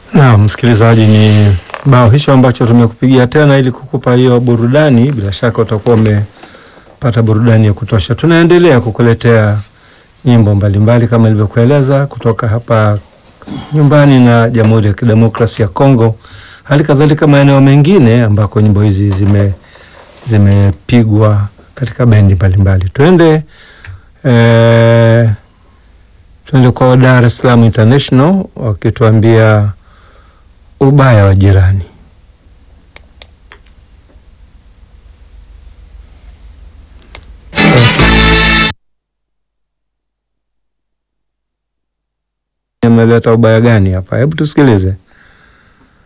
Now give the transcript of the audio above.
Na msikilizaji, ni bao hicho ambacho tumekupigia tena ili kukupa hiyo burudani. Bila shaka utakuwa umepata burudani ya kutosha. Tunaendelea kukuletea nyimbo mbalimbali kama ilivyokueleza kutoka hapa nyumbani na Jamhuri ya Kidemokrasia ya Kongo, hali kadhalika maeneo mengine ambako nyimbo hizi zime zimepigwa katika bendi mbalimbali. Twende eh, twende kwa Dar es Salaam International wakituambia ubaya wa jirani. Ameleta ubaya gani hapa? Hebu tusikilize.